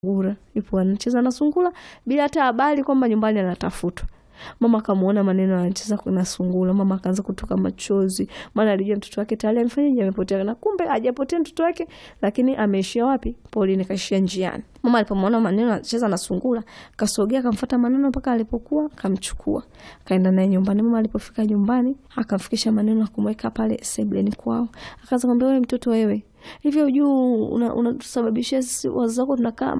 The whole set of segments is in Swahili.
sungura ipo anacheza na sungura bila hata habari kwamba nyumbani anatafutwa. Mama akamuona maneno anacheza na sungura, mama akaanza kutoka machozi, maana alijua mtoto wake tayari amefanyaje, amepotea. Na kumbe hajapotea mtoto wake, lakini ameishia wapi? Polini, kaishia njiani. Mama alipomuona maneno anacheza na sungura, kasogea akamfuata maneno mpaka alipokuwa, kamchukua kaenda naye nyumbani. Mama alipofika nyumbani, akamfikisha maneno na kumweka pale sebleni kwao, akaanza kumwambia, wewe mtoto wewe hivyo juu unatusababishia una sisi wazazi wako tunakaa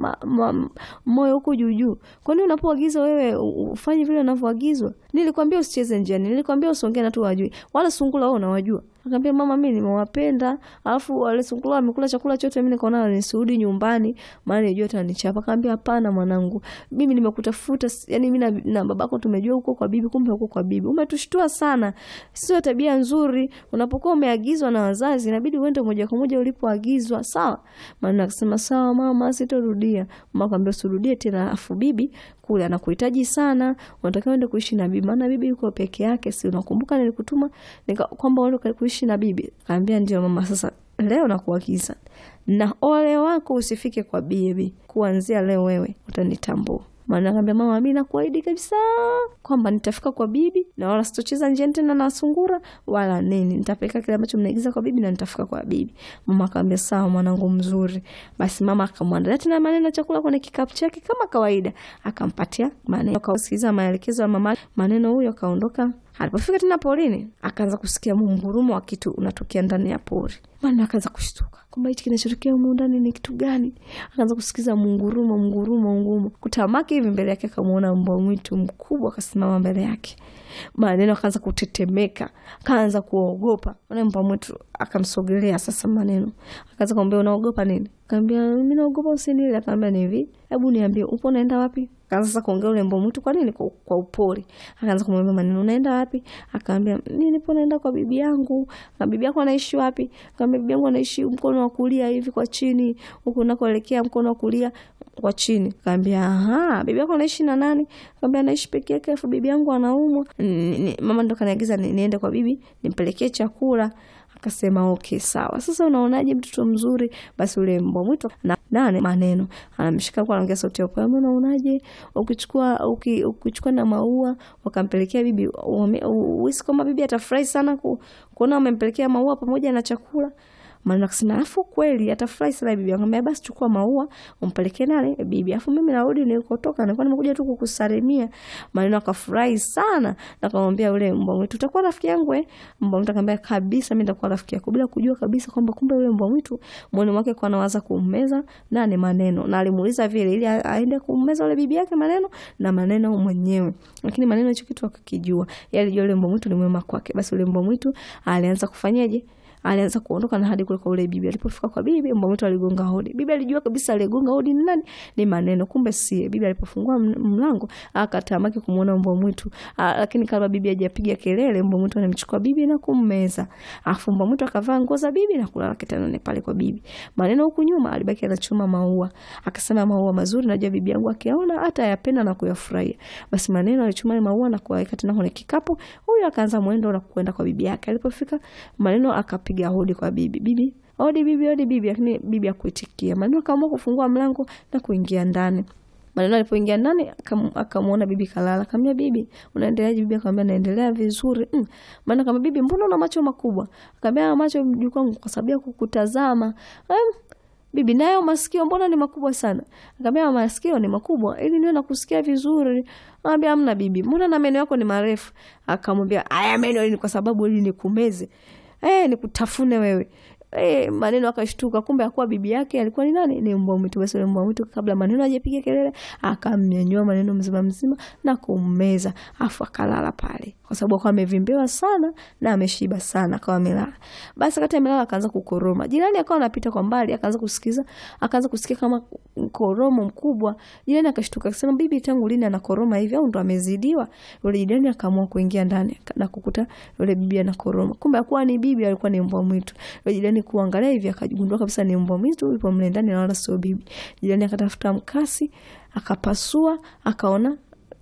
moyo huko juu juu. Kwani unapoagizwa wewe ufanye vile unavyoagizwa? Nilikwambia usicheze njiani, nilikwambia usiongee na watu wajui, wala sungura wao unawajua. Akamwambia mama, mimi nimewapenda, alafu wale sungura wamekula chakula chote, mimi nikaona nisirudi nyumbani, maana nilijua atanichapa. Akamwambia hapana mwanangu, mimi nimekutafuta, yani mimi na, na babako tumejua huko kwa bibi, kumbe huko kwa bibi. Umetushtua sana, sio tabia nzuri. Unapokuwa umeagizwa na wazazi, inabidi uende moja kwa moja ulipoagizwa, sawa? Maana akasema sawa mama, sitorudia. Mama akamwambia usirudie tena, alafu bibi kule anakuhitaji sana, unatakiwa uende kuishi na bibi, maana bibi yuko peke yake, si unakumbuka nilikutuma nika kwamba uende kuishi na bibi? Kaambia ndio mama, sasa leo nakuagiza na ole wako usifike kwa bibi, kuanzia leo wewe utanitambua. Maana akaambia mama, mimi nakuahidi kabisa kwamba nitafika kwa bibi na wala sitocheza njiani tena na sungura wala nini, nitapeleka kile ambacho mnaigiza kwa bibi na nitafika kwa bibi. Mama akaambia sawa, mwanangu mzuri. Basi mama akamwandalia tena maneno ya chakula kwenye kikapu chake kama kawaida, akampatia maneno, akausikiza maelekezo ya mama. Maneno huyo akaondoka. Alipofika tena porini, akaanza kusikia mungurumo wa kitu unatokea ndani ya pori. Maana akaanza kushtuka kwamba hichi kinachotokea humu ndani ni kitu gani? Akaanza kusikiza mungurumo, mungurumo, ngurumo. Kutamaki hivi mbele yake akamwona mbwa mwitu mkubwa akasimama mbele yake. Maneno akaanza kutetemeka, akaanza kuogopa. Ule mbwa mwitu akamsogelea sasa, maneno akaanza kumwambia unaogopa nini? Akaambia mimi naogopa usinile. Akaambia ni hivi, hebu niambie upo unaenda wapi? Akaanza sasa kuongea ule mbwa mwitu, kwa nini? Kwa, kwa upole. Akaanza kumwambia maneno, unaenda wapi? Akaambia mimi nipo naenda kwa bibi yangu. Na bibi yako anaishi wapi? Akaambia bibi yangu anaishi mkono wa kulia hivi kwa chini, huko unakoelekea mkono wa kulia kwa chini. Kaambia aha, bibi yako anaishi na nani? Kaambia anaishi peke yake, afu bibi yangu anaumwa. Mama ndo kaniagiza niende kwa bibi nimpelekee chakula. Akasema okay, sawa. Sasa unaonaje mtoto mzuri? Basi ule mbwa mwitu na nane maneno anamshika kwa anaongea sauti ya upole, unaonaje ukichukua ukichukua na maua wakampelekea bibi, uhisi kama bibi atafurahi sana kuona umempelekea maua pamoja na chakula maana akasema afu kweli atafurahi sana bibi. Akamwambia basi chukua maua umpelekee nani bibi, afu mimi narudi nilikotoka, nilikuwa nimekuja tu kukusalimia. Maneno akafurahi sana na akamwambia yule mbwa mwitu, utakuwa rafiki yangu eh? Mbwa mwitu akamwambia kabisa, mimi nitakuwa rafiki yako, bila kujua kabisa kwamba kumbe yule mbwa mwitu moyoni mwake kwa anawaza kummeza nani maneno, na alimuuliza vile ili aende kummeza yule bibi yake maneno na maneno mwenyewe, lakini maneno hicho kitu akakijua, yeye alijua yule mbwa mwitu ni mwema kwake. Basi yule mbwa mwitu alianza kufanyaje alianza kuondoka na hadi kule kwa ule bibi. Alipofika kwa bibi, mbwa mwitu aligonga hodi. Bibi alijua kabisa aligonga hodi ni nani, ni maneno, kumbe sie. Bibi alipofungua mlango akatamaki kumuona mbwa mwitu, lakini kama bibi hajapiga kelele, mbwa mwitu anamchukua bibi na kummeza. Afu mbwa mwitu akavaa nguo za bibi na kulala kitandani pale kwa bibi. Maneno huku nyuma alibaki anachuma maua, akasema maua mazuri, najua bibi yangu akiona hata yapenda na kuyafurahia. Basi maneno alichuma maua na kuweka tena kwenye kikapu. Huyo akaanza mwendo na kwenda kwa bibi yake. Alipofika maneno akapiga hodi kwa bibi. Bibi, hodi bibi, hodi bibi, lakini bibi hakuitikia. Maneno akaamua kufungua mlango na kuingia ndani. Maneno alipoingia ndani akamwona bibi kalala. Akamwambia bibi, unaendeleaje? Bibi akamwambia naendelea vizuri. Mm. Maana kama bibi, mbona una macho makubwa? Akamwambia macho mjukuu wangu kwa sababu ya kukutazama. Um, bibi nayo masikio mbona ni makubwa sana? Akamwambia masikio ni makubwa ili niwe nakusikia vizuri. Akamwambia amna bibi, mbona na meno yako ni marefu? Akamwambia haya meno ni kwa sababu ili nikumeze. Eh, nikutafune wewe. Eh, maneno akashtuka, kumbe akuwa bibi yake alikuwa ni nani? Ni mbwa mwitu. Basi mbwa mwitu kabla maneno hajapiga kelele, akamnyanyua maneno mzima mzima na kummeza, afu akalala pale, kwa sababu akawa amevimbewa sana na ameshiba sana, akawa amelala. Basi wakati amelala akaanza kukoroma. Jirani akawa anapita kwa mbali, akaanza kusikiza, akaanza kusikia kama koromo mkubwa. Jirani akashtuka akasema, bibi tangu lini anakoroma hivi au ndo amezidiwa? Yule jirani akaamua kuingia ndani na kukuta yule bibi anakoroma. Kumbe akuwa ni bibi, alikuwa ni mbwa mwitu. Yule jirani kuangalia hivi akagundua kabisa ni mbwa mwitu yupo mle ndani na wala sio bibi. Jirani akatafuta mkasi, akapasua, akaona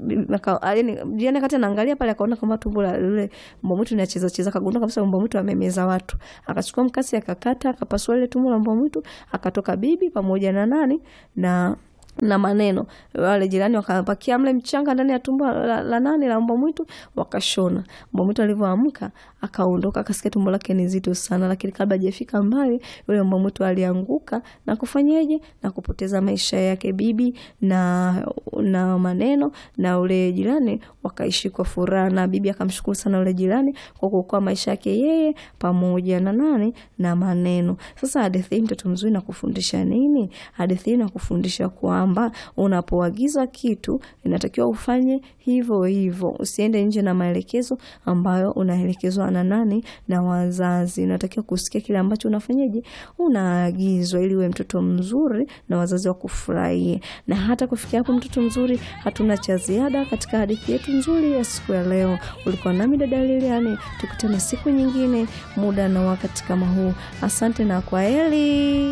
jirani kati anaangalia pale akaona kama tumbo la yule mbwa mwitu linacheza cheza, akagundua kabisa mbwa mwitu amemeza watu. Akachukua mkasi akakata, akapasua ile tumbo la mbwa mwitu, akatoka bibi pamoja na nani na na maneno. Wale jirani wakapakia mle mchanga ndani ya tumbo la, la nani la mbwa mwitu, wakashona. Mbwa mwitu alivyoamka akaondoka, akasikia tumbo lake ni zito sana, lakini kabla hajafika mbali, yule mbwa mwitu alianguka na kufanyeje, na kupoteza maisha yake. Bibi na na maneno na ule jirani wakaishi kwa furaha, na bibi akamshukuru sana yule jirani kwa kuokoa maisha yake yeye pamoja na nani na maneno. Sasa hadithi hii mtoto mzuri na kufundisha nini? Hadithi hii nakufundisha kwamba unapoagiza kitu inatakiwa ufanye hivyo hivyo, usiende nje na maelekezo ambayo unaelekezwa na nani na wazazi. Unatakiwa kusikia kile ambacho unafanyaje, unaagizwa, ili uwe mtoto mzuri na wazazi wakufurahie. Na hata kufikia hapo, mtoto mzuri, hatuna cha ziada katika hadithi yetu nzuri ya siku ya leo. Ulikuwa nami dada Liliani, tukutane siku nyingine, muda na wakati kama huu. Asante na kwaheri.